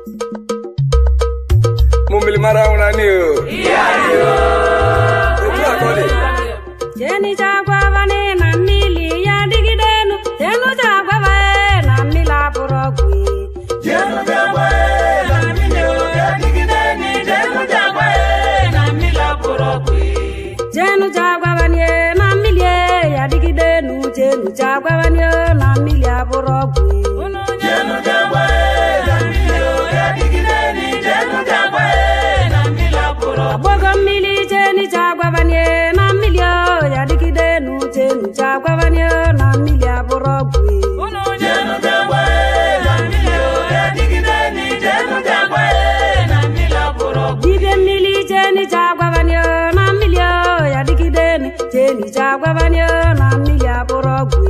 mo mmiri mara nwụra ni o otu a ka ọ dị jenija gwavane na mmiri ya dịgidenu jenuja gwavae na mmiri abụrụ ọgwụ jenuja gwavanie na mmiri ya dịgidenu jenuja gwavanie na mmiri abụrụ ọgwụ agbogo mmiri jenija gwavanie na mmiri ya dịgidenu jenuja gwavanie na mmiri abụrụ ọgwụ dibịa mmiri jenija gwavanie na mmiri ya dịgidenu jenija gwavanie na mmiri abụrụ ọgwụ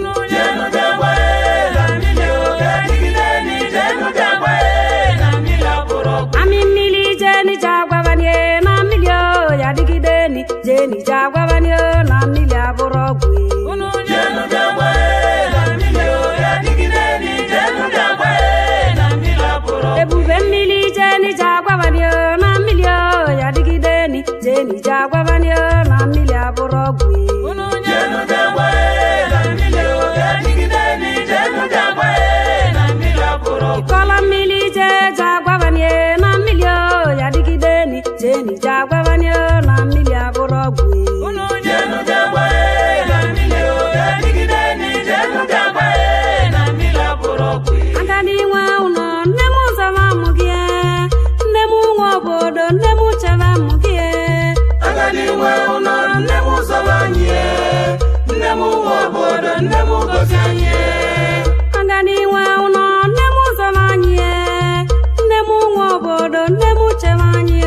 amị mmiri jenija gwavanie na mmiri ya dịgideni jenija gwavanie na mmiri abụrụ ọgwụ ebube mmiri jenija gwavanie na mmiri ya dịgideni jenija gwavanie na mmiri abụrụ ọgwụ ịkọla mmiri jeja gwavanie na mmiri ya dịgideni jenija gwavanie na mmiri abụrụ ọgwụ agadi nwe ụlọ nne m zọba mụ gị nne m nwe obodo nne m chebe mụ gị agadi nwe ụlọ nne m zọba anyị e. nne m nwe obodo nne m gozi anyị e. agadi nwe ụlọ nne m zọba anyị nne m nwe obodo nne m chebe anyị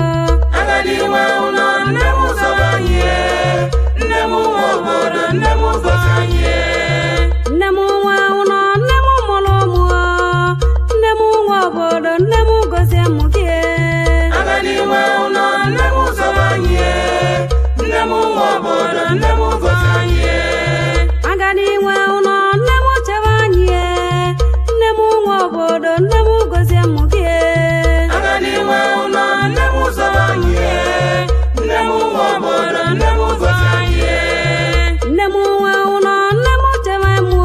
agadi nwe ụlọ nne m zọba anyị e. nne m nwe obodo nne m gozi anyị e. nne m nwe ụlọ nne m mụrụ ụmụ nne m nwe obodo nne m gozie mụ gị agadi nwe ụlọ nne m zọba anyị e. nne m nwe obodo nne m gozi anyị e. agadi nwe ụlọ nne m chebe anyị nne m nwe obodo nne m gozie mụ gị agadi nwe ụlọ nne m zọba anyị e. nne m nwe obodo nne m gozi anyị e. nne m nwe ụlọ nne m chebe mụ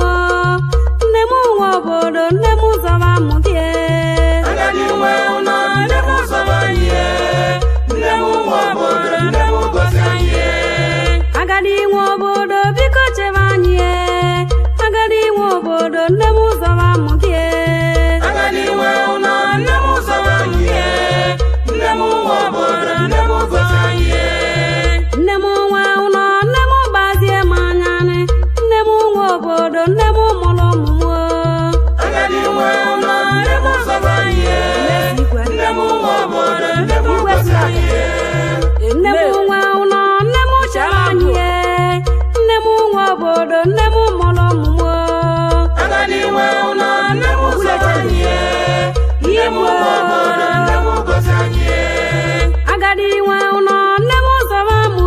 nne m nwe obodo nne m zọba mụ gị agadi nwe ụlọ nne m zọba anyị e. nne m nwe obodo nne m gozi anyị e. agadi nwe obodo biko chebe anyị agadi nwe obodo nne m zọba mụ gị agadi nwe ụlọ nne m zọba anyị e. nne m nwe obodo nne m gozi anyị e. nne m nwe ụlọ nne m gbazie m anya nne m nwe obodo nne m mụrụ ụmụ agadi nwe ụlọ nne m zọba anyị e. nne m nwe obodo nne m gozi anyị e. m nne m nwe ụlọ nne m chebe anyị nne m nwe obodo nne m mụrụ ụmụ agadi nwe ụlọ nne m zọba anyị e. nne m nwe obodo nne m gozi anyị e. agadi nwe ụlọ nne m zọba mụ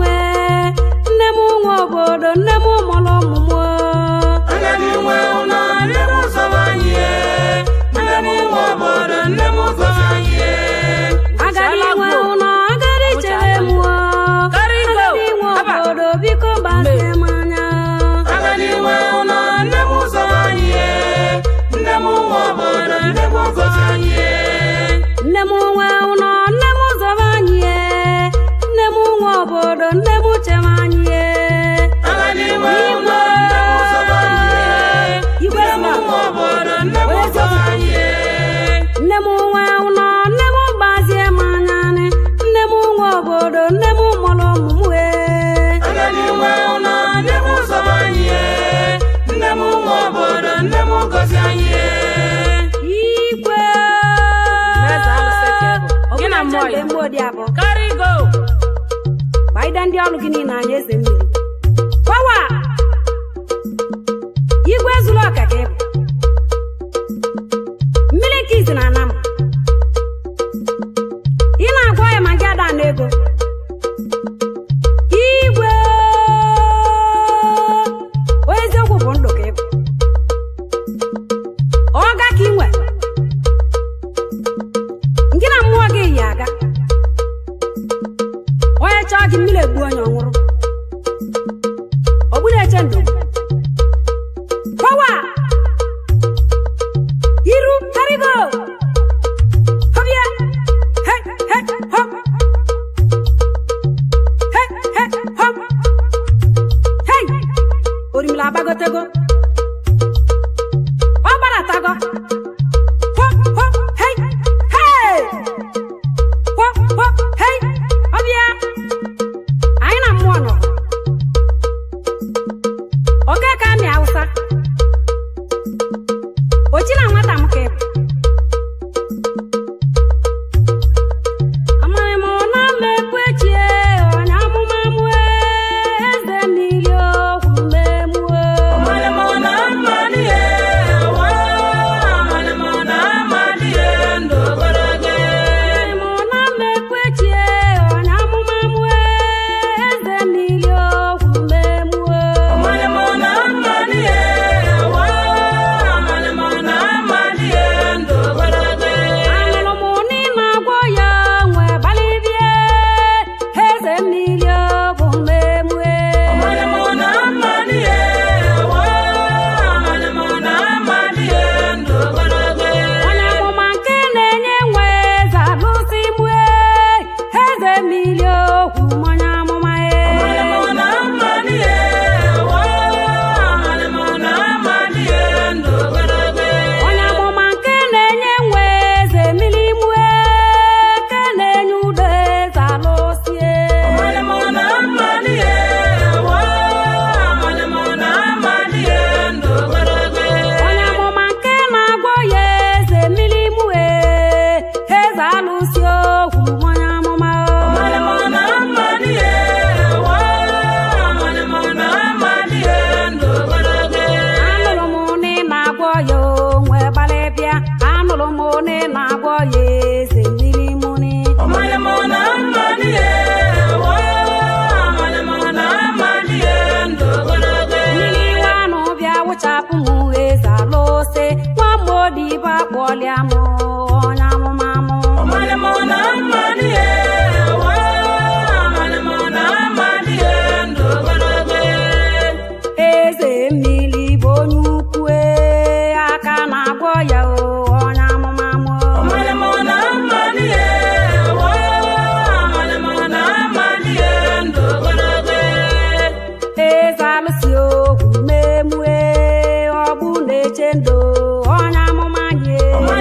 nne m nwe obodo nne m mụrụ ụmụ agadi nwe ụlọ nne m zọba anyị e. nne m nwe obodo nne m gozi anyị e. agadi nwe ụlọ agadi chere mụ agadi nwe obodo biko gbazie m anya agadi nwe ụlọ nne m zọba anyị e. nne m nwe obodo nne m gozi anyị e. nne m nwe ụlọ nne m zọba anyị nne m nwe obodo nne m chebe anyị agadi nwe ụlọ nne m zọba anyị e. igwe nne m nwe obodo nne m gozi anyị e. nne m nwe ụlọ nne m gbazie m anya nne m nwe obodo nne m mụrụ ụmụ m agadi nwe ụlọ nne m zọba anyị e. nne m nwe obodo nne m gozi anyị e. igwe Eze alụsị ka ị bụ. Gị na mmụọ ya. mgbe odi abụọ Carry go. gbaide ndị ọrụ gị niile anya eze mmiri pawa igwe zuru ọka ka ị bụ mmiri ka izi na anam ị na-agwa ya ma gị ada na ego igwe onye eziokwu bụ ndụ ka ị bụ ọga ka ị nwe egbu onye ọnwụrụ ogburu eche ndụ pọwa iru karigo họbịa he he họp he he họp hei orimila agbagotego ọ gbaratago họp họp hei hei họp họp hei ọbịa anyị na mmụọ nọ oke ka amị awụsa ochi na nwata m ka ị bụ amaghị m na mmekpechie onye amụma mue eze mmiri okwu memue amaghị m na mmekpechie onye amụma mue eze mmiri okwu memue anụrụ m n'ime agwọ ya nwe gbalịbie eze mmiri bụ memue onye amụma nke na-enye nwe eze alụsị mue eze mmiri okwu onye amụma e onye amụma nke na-enye nwe eze mmiri mue nke na-enye udo eze alụsie onye amụma nke na-agwọ ya eze mmiri mue eze alụsi okwu onye amụma anụrụ m na ị na-agwọ ya onwe gbalịbịa anụrụ m na ị na-agwọ ya eze mmiri muni mmiri iwe anụ bịa wụchapụ m eze alụsị nwa mgbodibe akpọlịa m onye amụma mụ eze mmiri bụ onye ukwu ee, aka na-agwọ ya o, onye amụma mụ eze alụsị okwu memue ọ bụ na-eche ndụ onye amụma nye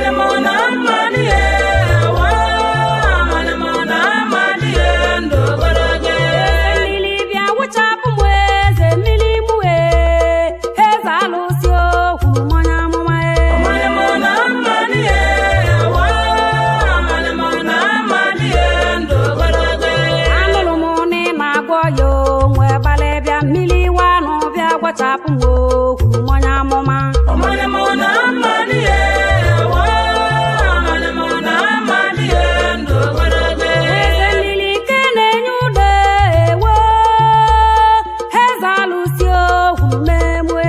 eze mmiri bịa wụchapụ m eze mmiri mue eze alụsị okwu onye amụma e anụrụ m na ị na-agwọ ya onwe gbalịbịa mmiri iwe anụ bịa gwachapụ m okwu onye amụma eze mmiri nke na-enye udo ewo eze alụsị okwu memue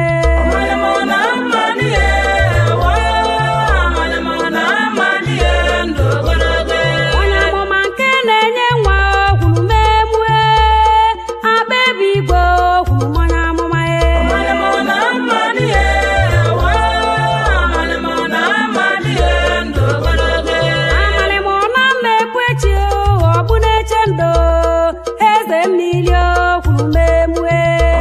onye amụma nke na-enye nwa okwu memue agba ebe igwe okwu onye amụma e amalị m na mmekwechi ọ bụ na-eche ndo eze mmiri okwu memue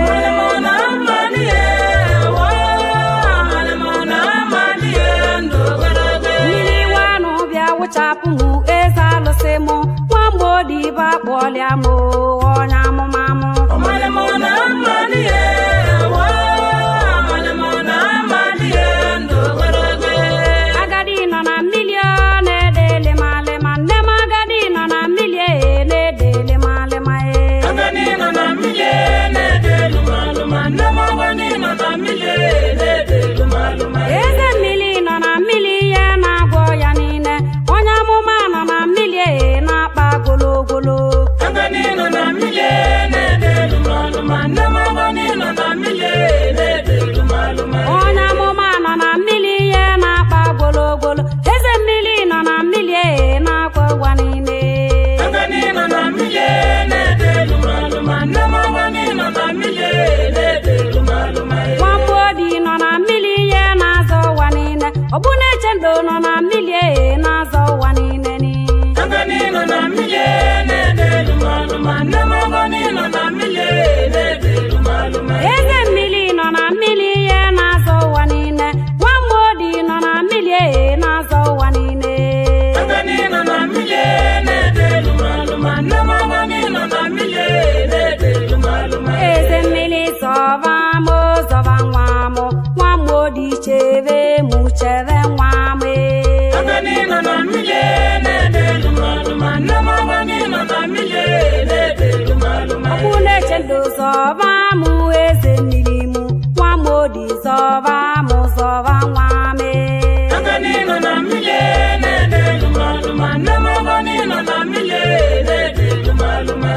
mmiri iwe anụ bịa wụchapụ m eze alụsị m nwa mgbodibe akpọlịa m onye amụma mụ agadi nọ na mmiri ọ na-ede lịmalịma nne m agadi nọ na mmiri e na-ede lịmalịma e eze mmiri nọ na mmiri ihe na-agwọ ya niile onye amụma nọ na mmiri e na-akpa gologolo Agadi nọ nọ na mmiri e na-azọ ụwa niile ni Agani nọ na mmiri na-ede lumalụma nne m agani nọ na mmiri na-ede lumalụma eze mmiri nọ na mmiri ihe na-azọ ụwa niile nwamodi nọ na mmiri e na-azọ ụwa niile Agani nọ na mmiri na-ede lumalụma nne m agani nọ na mmiri na-ede lumalụma eze mmiri zọba m zọba nwa m nwamodi chebe mụ chebe nwa m e. Agani nọ na mmiri na-ede lumalụma nne m agani nọ na mmiri na-ede lumalụma ọkpụ na-eche ndụ zọba mụ eze mmiri mụ nwamodi zọba mụ zọba nwa m e. Agani nọ na mmiri na-ede lumalụma nne m agani nọ na mmiri na-ede lumalụma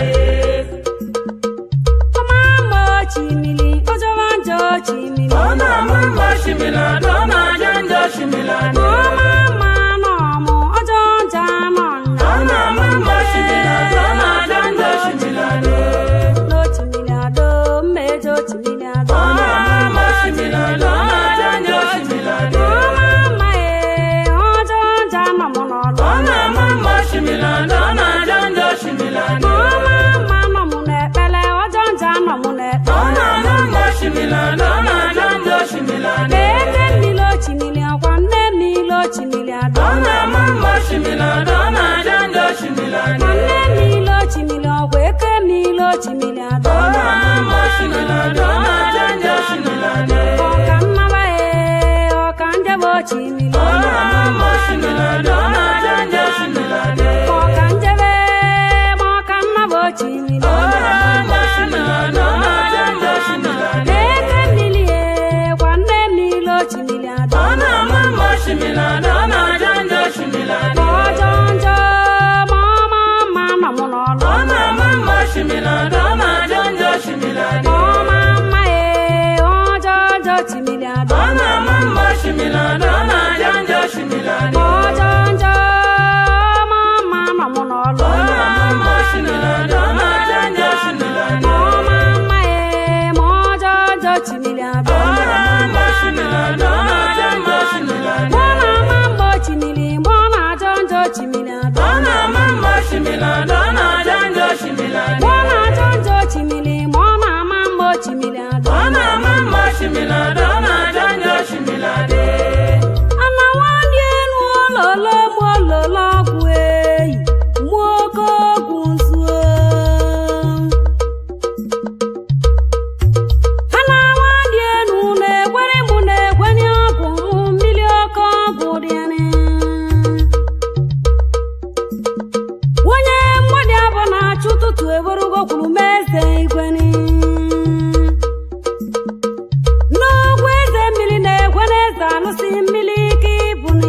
ọma mma ochimili ọjọba njọ ochimili Ọ na-ama mma shimilado ọ na-aja njọ shimilado ọma mma nọmụ ọjọ njọ nọ Ọ na-ama mma shimilado ọ na-aja njọ shimilado n'ochimili ado mmejọ ochimili ado Ọ na-ama mma shimilado ọ na-aja njọ shimilado ọma mma ee ọjọ njọ nọ mụ n'ọlụ Ọ na-ama mma shimilado ọ na-aja njọ shimilado ọma mma nọ mụ n'ekpere ọjọ njọ nọ mụ n'ekpere Ọ na-ama mma shimilado ọ na-aja njọ shimilado eze mmiri ochimili ọkwa nne mmiri ochimili ado Ọ na-ama mma shimilado ọ na-aja njọ shimilado ma nne mmiri ochimili ọkwa eke mmiri ochimili ado Ọ na-ama mma shimilado ọ na-aja njọ shimilado ọka nnaba ee ọka njebe ochimili Ọ na-ama mma shimilado ọ na-aja njọ shimilado ọka njebe ma ọka nnaba ochimili Ọ na-ama mma shimilado ọ na-aja njọ shimilado eke mmiri ee kwa nne mmiri ochimili ado Ọ na-ama mma shimilado ọ na-aja njọ shimilado ọjọ njọ ma ọma mma nọ mụ n'ọlụ Ọ na-ama mma shimilado ọ na-aja njọ shimilado ọma mma ee ọjọ njọ ochimili ado Ọ na-ama mma shimilado ọ na-aja njọ shimilado ọjọ njọ ma mma nọ mụ n'ọlụ Ọ na-ama mma shimilado ọ na-aja njọ shimilado ọma mma ee ma ọjọ njọ ochimili ado Ọ na-ama mma shimilado ọ na-aja njọ shimilado mụ na ama mgbe ochimili mgbe ọ na-ajọ njọ ochimili ado Ọ na-ama mma shimilado ọ na-aja njọ shimilado mgbe ọ na-ajọ njọ ochimili ma ọ na-ama mgbe ochimili ado Ọ na-ama mma shimilado ọ na-aja njọ shimilado ana nwadị elu ololo mụ ololo ọgwụ eyi mụ oke ọgwụ nzuo ana nwadị elu na-egwere mụ na-egwenye ọgwụ mụ mmiri oke ọgwụ dịrị onye mmadụ abụ na-achụ ụtụtụ ewerugo kwuru m eze igweni n'ogwu eze mmiri na-egwe n'eze alụsị mmiri ike ibuni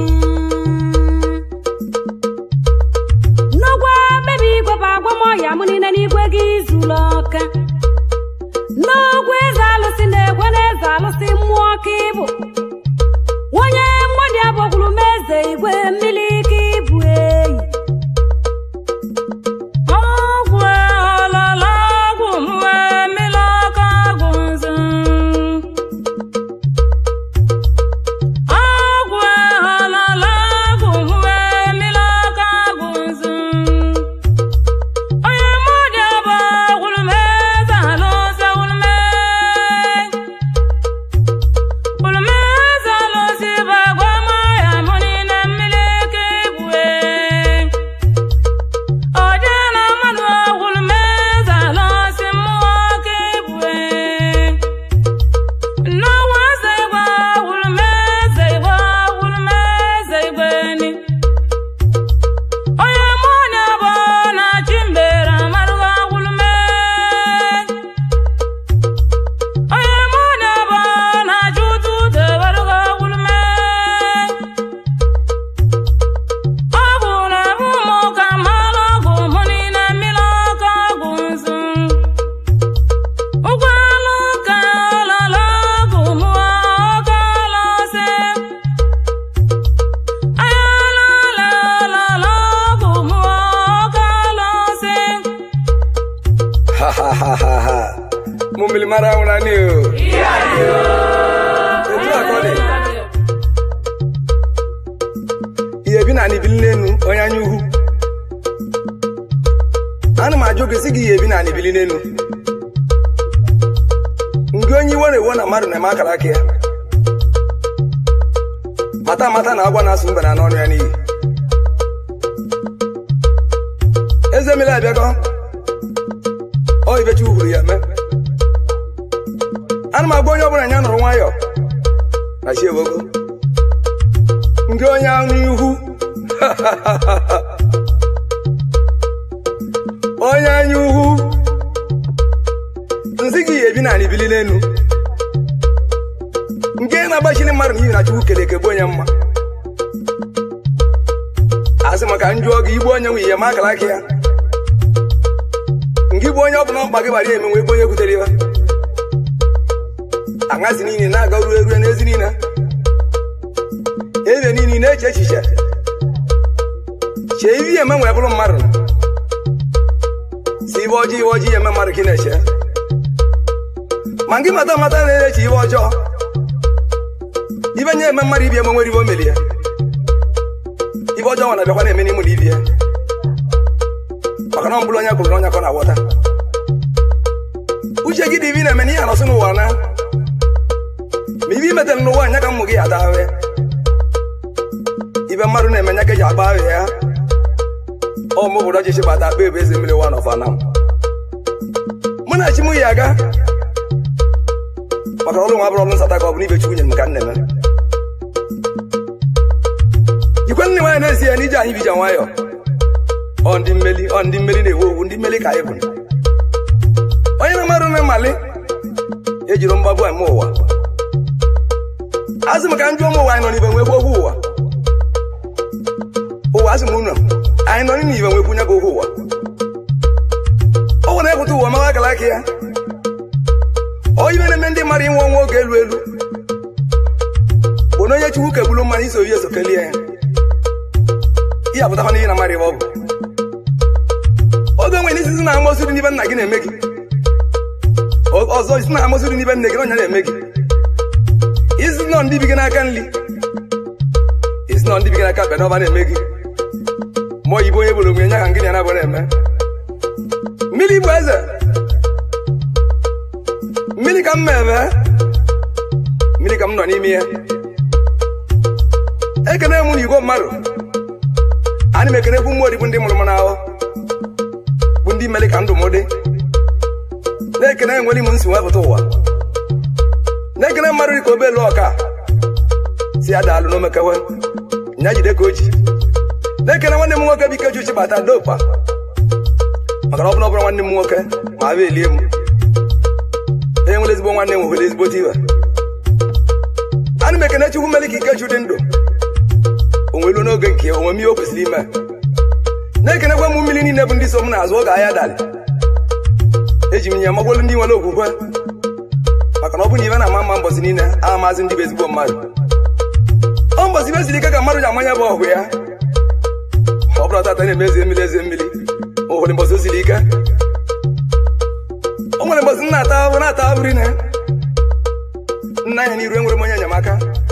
n'ogwu bebi igwe bụ agwamọya m niile n'igwe gị zuru ọka n'ogwu eze alụsị na-egwe n'eze alụsị mmụọ ka ịbụ onye mmadụ abụkwuru m eze igwe mmiri ike ibu eyi Ọgwụ ọlọlọ ọgwụ mwe mmiri ọkụ ọgwụ nzu Ọgwụ ọlọlọ ọgwụ mwe mmiri ọkụ ọgwụ nzu Onye mmadụ abụ gwụrụ m eze alụsị gwụrụ m gwụrụ m eze alụsị bụ agwa ma ya mụ niile mmiri ike ibue Ọdị na mmadụ ọgwụrụ m eze ala ọsị mmụọ ka ebue Nnọwa eze igwe ọgwụrụ m eze igwe ọgwụrụ m eze igwe ni Onye mụ na bụ na chi mbere amarụghị ọgwụrụ m Onye mụ na bụ na chi ụtụtụ ewerụghị ọgwụrụ m ọ bụ na bụ mụ ka mmalụ ọgwụ mụ niile mmiri ọkụ ọgwụ nzu ụgbọala ụka ọlọlọ ọgwụ mụ ọka ọlọsị ayala ọlọlọ ọgwụ mụ ọka ọlọsị Ha ha ha ha ha. Mumili mara una ni o. Etu akọni. ihe ebi na anị bili n'enu onye anya ukwu ana m ajụ gị sị gị ihe ebi na anị bili n'enu nke onye iwe na-ewo na mmadụ na-eme akara aka ya mata mata na agwa na-asụ mbe na n'ọnụ ya n'iyi eze mmiri abịago ọ ibechi uhuru ya mee ana m agwa onye ọbụla ya nụrụ nwayọọ na chi ewogo nke onye anụ ihu onye anya ukwu nsị gị ebi na anị bili n'enu nke na-agbachiri mmadụ n'ihi na chukwu kere eke bụ onye mma asị maka njụọ gị igbu onye nwe ihe ma akara aka ya nke igbu onye ọbụla mkpa gị gbara ya emenwe ebe onye kwutere ya aṅazi niile na-aga ruo erue n'ezi niile eze niile na-eche echiche chee ihe eme nwee bụrụ mmadụ si ibe ọjọọ ibe ọjọọ eme mmadụ ka ị na-eche ma gị mata mata na-eche ibe ọjọọ ibe nye eme mmadụ ibi eme nwere ibe o melie ibe ọjọọ nwa na-abịakwa na-eme n'ime na ibi ya maka na ọ bụrụ onye kwuru na onye ka ọ na-aghọta uche gị dị ibe ị na-eme n'ihe anọsị n'ụwa na ma ibe imetere n'ụwa anya ka mmụ gị ata ahụ ya ibe mmadụ na-eme nya ka eji agba ahụ ya ọ mụ obodo ọchịchị bata akpa ebe eze mmiri wa n'ọfana mụ na chi m yi aga maka ọrụ nwa bụrụ ọrụ nsata ka ọ bụ n'ibe chukwu nyere m ka nne m jikwe nne nwaanyị na-esi ya n'ije anyị bija nwayọ ọ ndị mmeli ọ ndị mmeli na-ewu owu ndị mmeli ka anyị bụ onye na mmadụ na mmali ejiri mgbagbu eme ụwa azụ m ka njụ ụmụ ụwa anyị nọ n'ibe nwekwu okwu ụwa ụwa asị m unu anyị nọ n'ibe nwekwu nye ka okwu ụwa o nwere ekwute ụwa mawa akara aka ya ọ ibe na-eme ndị mmadụ inwe ọnwa oge elu elu bụ na onye chukwu kegburu mmadụ iso ihe eso kelie ya ihe apụtakwa n'ihe na mmadụ ibe ọ bụ oge nwere isi na amosu dị n'ibe nna gị na-eme gị ọzọ isi na amosu dị n'ibe nne gị na ọnya na-eme gị isi nọ ndị bi gị n'aka nri isi nọ ndị bi gị n'aka ekpe n'ọba na-eme gị ma oyibo onye bụrụ onwe ya ka ngịnị ya na-abụ na-eme mmiri bụ eze mmiri ka m na-eme mmiri ka m nọ n'ime ya ekene m na igwe mmadụ ana m ekenekwu mmụọ dị bụ ndị mụrụ m n'ahụ bụ ndị mere ka ndụ m dị na-ekene enwere m nsi wepụta ụwa na-ekene mmadụ dị ka obelu ọka si ya daalụ n'omekewe nya jide ka o ji na-ekene nwanne m nwoke bụ ike uchi bata dopa maka na ọ bụrụ ọbụrụ nwanne m nwoke ma abịa elie m onye nwere ezigbo nwanne m nwere ezigbo tiwe ana m ekene chukwu mere ka ikechu dị ndụ onwelu n'oge nke onwe m ihe o kwesịrị ime na-ekenekwa m mmiri niile bụ ndị so m n'azụ oge ahịa dalị eji m nye magbolu ndị nwere okwukwe maka na ọ bụ na ibe na-ama mma mbọsị niile a maazị ndị bụ ezigbo mmadụ ọ mbọsị ibe siri ike ka mmadụ ji amanya bụ ọgụ ya ọ bụrụ tata na-eme eze mmiri eze mmiri ụfọdụ mbọsị o siri ike o nwere mbọsị nna ata ahụhụ na-ata ahụhụ rinne nna anya n'iru enwere m onye enyemaka